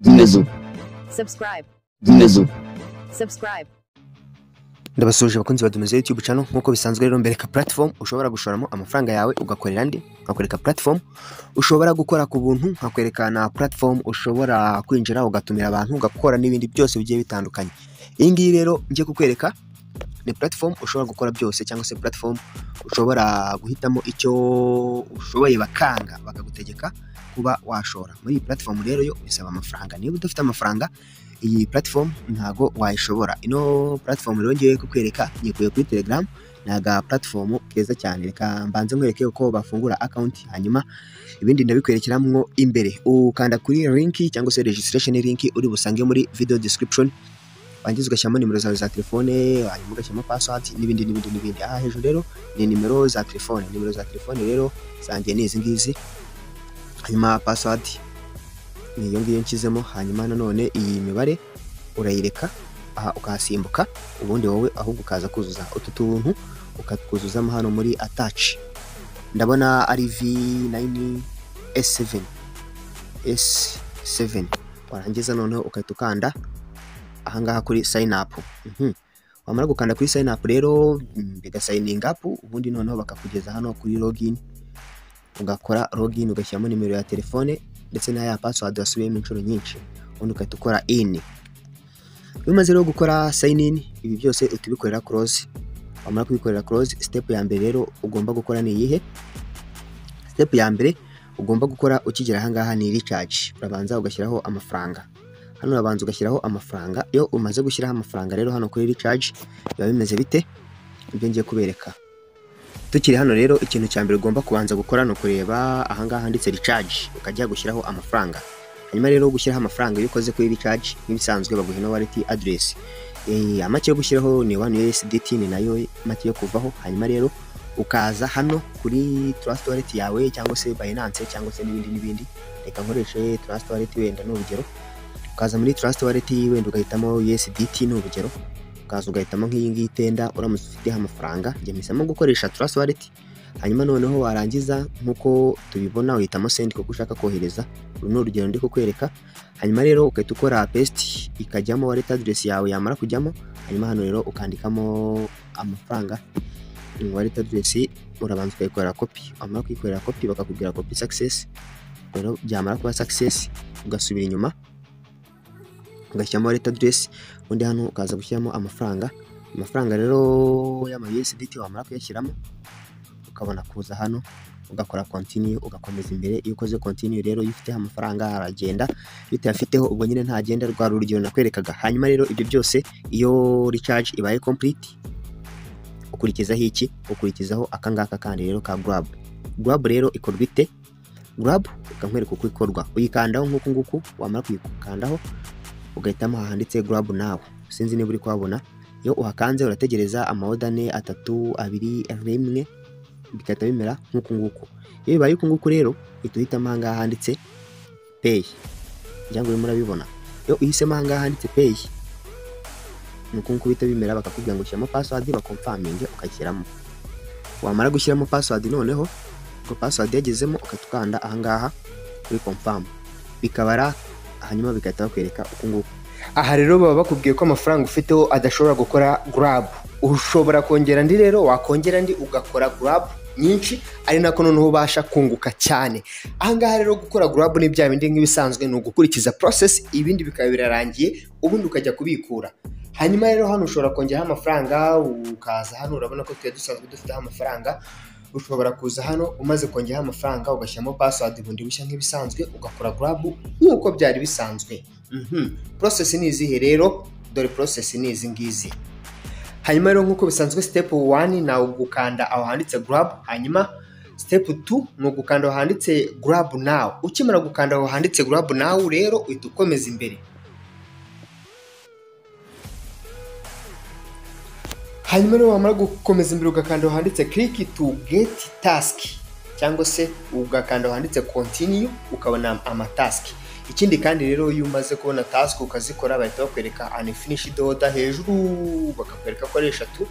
Dinledim. subscribe, Dinledim. subscribe, ndabasuhuje abakunzi badumiza YouTube channel nk'uko bisanzwe rero mbereka platform ushobora gushoramo amafaranga yawe ugakorera ndi nkakwereka platform ushobora gukora ku buntu nkakwereka na platform ushobora kwinjira ugatumira abantu ugakora n'ibindi byose bigiye bitandukanye iyi ngiyi rero ngiye kukwereka ni platform ushobora gukora byose cyangwa se platform ushobora guhitamo icyo ushoboye bakanga bakagutegeka kuba washora muri iyi platform rero yo bisaba amafaranga niba udafite amafaranga iyi platform ntago wayishobora ino platform rero ngiye kukwereka yikuye kuri telegram ni aga platform keza cyane reka mbanze nkwereke uko bafungura account hanyuma ibindi ndabikwerekeramo imbere ukanda kuri link cyangwa se registration link uri busange muri video description wangiza ugashyiramo nimero zawe za telefone hanyuma ugashyiramo password n'ibindi n'ibindi n'ibindi aha hejuru rero ni nimero za telefone nimero za telefone rero zanjye ni izi ngizi hanyuma password ni iyo ngiyo nshyizemo hanyuma nanone iyi mibare urayireka aha ukahasimbuka ubundi wowe ahubwo ukaza kuzuza utu tuntu ukatwuzuzamo hano muri ataci ndabona ari v9 s7 s7 warangiza noneho ugahita ukanda ahangaha kuri sign up Mhm. wamara gukanda kuri sign up rero mm, bigasayininga up ubundi noneho bakakugeza hano kuri login ugakora login ugashyiramo nimero ya telefone ndetse na ya password wasubiyemo inshuro nyinshi ubundi ugahita ukora in iyo umaze rero gukora sign in ibi byose uhita ubikorera close wamara kubikorera close step ya mbere rero ugomba gukora ni iyihe step ya mbere ugomba gukora ukigera ahangaha ni recharge urabanza ugashyiraho amafaranga hano urabanza ugashyiraho amafaranga iyo umaze gushyiraho amafaranga rero hano kuri recharge biba bimeze bite ibyo ngiye kubereka tukiri hano rero ikintu cya mbere ugomba kubanza gukora ni ukureba ahangaha handitse recharge ukajya gushyiraho amafaranga hanyuma rero gushyiraho amafaranga iyo ukoze kuri recharge nk'ibisanzwe baguha ino wallet address Eh, amake yo gushyiraho ni 1 USDT ni nayo make yo kuvaho hanyuma rero ukaza hano kuri trust wallet yawe cyangwa se Binance cyangwa se n'ibindi n'ibindi reka nkoreshe trust wallet wenda ni urugero ukaza muri trust wallet wenda ugahitamo USDT ni urugero ukaza ugahitamo nk'iyi ngiyi itenda uramutse ufiteho amafaranga njye mpisamo gukoresha trust wallet hanyuma noneho warangiza nk'uko tubibona uhitamo send kuko ushaka kohereza uru ni urugero ndi kukwereka hanyuma rero ugahita ukora paste ikajyamo wallet address yawe yamara kujyamo hanyuma hano rero ukandikamo amafaranga Mm, wallet address urabanza ukayikorera copy wamara kuyikorera copy bakakubwira copy success rero byamara kuba success ugasubira inyuma ugashyiramo wallet address ubundi hano ukaza gushyiramo amafaranga amafaranga rero y'ama USDT wamara kuyashyiramo ukabona kuza hano ugakora continue ugakomeza imbere iyo ukoze continue rero iyo ufiteho amafaranga aragenda iyo utayafiteho ubwo nyine ntagenda rwa rugero nakwerekaga hanyuma rero ibyo byose iyo recharge ibaye complete ukurikizaho iki ukurikizaho akangaka kandi rero ka grab grab rero ikorwa ite grab ukankwereka uko ikorwa uyikandaho nk'uku nguku wamara kuyikandaho ugahitamo hahanditse grab nawe sinzi niba uri kuhabona iyo uhakanze urategereza amawoda ane atatu abiri rimwe bigahita bimera nk'uku nguku iyo bibaye uku nguku rero uhita uhitamo ahangaha handitse pay ngira ngo urimo urabibona iyo uhisemo ahangaha handitse pay ni uku nguku bihita bimera bakakubwira ngo ushyiramo password bakomfaminge ukashyiramo wamara gushyiramo password noneho ubwo password yagezemo ugahita ukanda ahangaha kuri confirm bikabara hanyuma bigahita bakwereka uku nguku aha rero baba bakubwiye ko amafaranga ufiteho adashobora gukora grab ushobora kongera andi rero wakongera andi ugakora grab nyinshi ari nako noneho ubasha kunguka cyane ahangaha rero gukora grab ni bya bindi nk'ibisanzwe ni ugukurikiza process ibindi bikaba birarangiye ubundi ukajya kubikura hanyuma rero hano ushobora kongeraho amafaranga ukaza hano urabona ko twari dusanzwe dufiteho amafaranga ushobora kuza hano umaze kongeraho amafaranga ugashyiramo password bundi bushya nk'ibisanzwe ugakora grab nk'uko byari bisanzwe Mhm. process ni izihe rero dore process ni izi ngizi hanyuma rero nk'uko bisanzwe step 1 ni ugukanda aho handitse grab hanyuma step 2 ni ugukanda aho handitse grab now ukimara gukanda aho handitse grab now rero uhita ukomeza imbere hanyuma rero wamara gukomeza imbere ugakanda aho handitse click to get task cyangwa se ugakanda aho handitse continue ukabona amatask ikindi kandi rero iyo umaze kubona task ukazikora bahita bakwereka unfinished order hejuru bakakwereka ko ari eshatu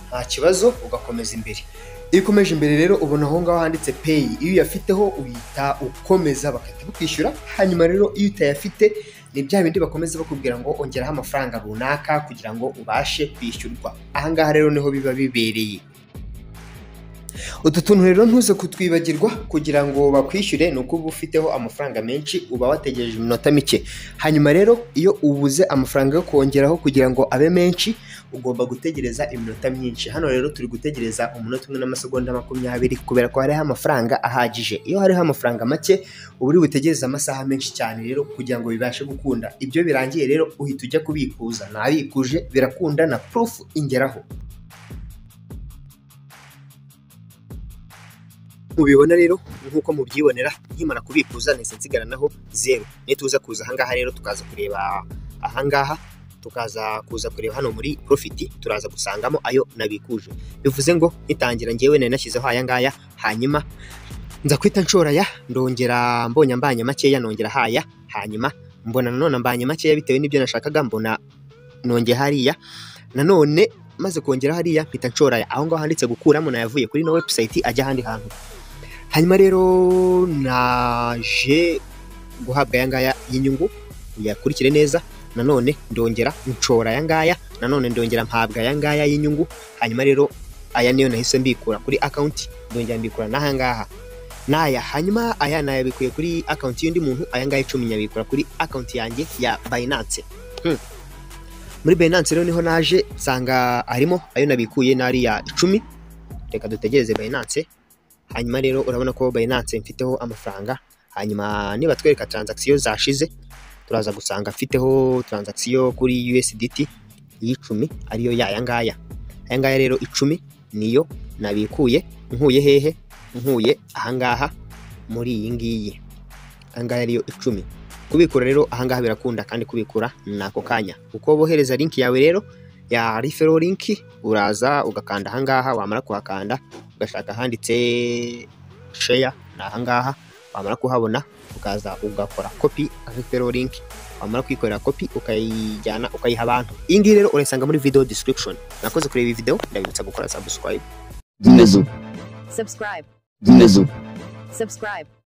nta kibazo ugakomeza imbere iyo ukomeje imbere rero ubona aho ngaho handitse pay iyo uyafiteho uhita ukomeza bagahita bakwishyura hanyuma rero iyo utayafite ni bya bindi bakomeza bakubwira ngo ongeraho amafaranga runaka kugira ngo ubashe kwishyurwa ahangaha rero niho biba bibereye utu tuntu rero ntuze kutwibagirwa kugira ngo bakwishyure ni uko uba ufiteho amafaranga menshi uba wategereje iminota mike hanyuma rero iyo ubuze amafaranga yo kongeraho kugira ngo abe menshi ugomba gutegereza iminota myinshi hano rero turi gutegereza umunota umwe n'amasegonda makumyabiri kubera ko hariho amafaranga ahagije iyo hariho amafaranga make uba uri butegereze amasaha menshi cyane rero kugira ngo bibashe gukunda ibyo birangiye rero uhita ujya kubikuza nabikuje birakunda na purufu ingeraho mubibona rero nk'uko mubyibonera nkimara kubikuza ndetse nsigaranaho zeru nituza kuza ahangaha rero tukaza kureba ahangaha tukaza kuza kureba hano muri profiti turaza gusangamo ayo nabikuje bivuze ngo nkitangira ngewe nari nashyizeho aya ngaya hanyuma nza kwita nshora aya ndongera mbonye mbanye makeya nongera haya hanyuma mbona nanone mbanye makeya bitewe n'ibyo nashakaga mbona nongeye hariya nanone maze kongera hariya mpita nshora aya aho ngaho handitse gukuramo nayavuye kuri no webusayiti ajya ahandi hantu hanyuma rero naje guhabwa aya ngaya y'inyungu uyakurikire neza nanone ndongera nshora aya ngaya nanone ndongera mpabwa aya ngaya y'inyungu hanyuma rero aya niyo nahise mbikura kuri akawunti ndongera mbikura n'aha ngaha n'aya hanyuma aya nayabikuye kuri akawunti y'undi muntu aya ngaya icumi nyabikura kuri akawunti yanjye ya bayinanse muri bayinanse rero niho naje nsanga harimo ayo nabikuye n'ariya icumi reka dutegereze bayinanse hanyuma rero urabona ko bayinanse mfiteho amafaranga hanyuma niba twereka taranzakisiyo zashize turaza gusanga afiteho taranzakisiyo kuri USDT y'icumi ariyo yaya ngaya aya ngaya rero icumi niyo nabikuye nkuye hehe nkuye ahangaha muri iyi ngiyi aya ngaya ariyo icumi kubikura rero ahangaha birakunda kandi kubikura ni ako kanya uko bohereza linki yawe rero ya rifero linki uraza ugakanda ahangaha wamara kuhakanda ugashaka ahanditse sheya ni ahangaha wamara kuhabona ukaza ugakora kopi rifero linki wamara kuyikorera kopi ukayijyana ukayiha abantu iyi ngiyi rero urayisanga muri video description nakoze kureba iyi video ndabibutsa gukora subscribe subscribe, Zimeze. subscribe,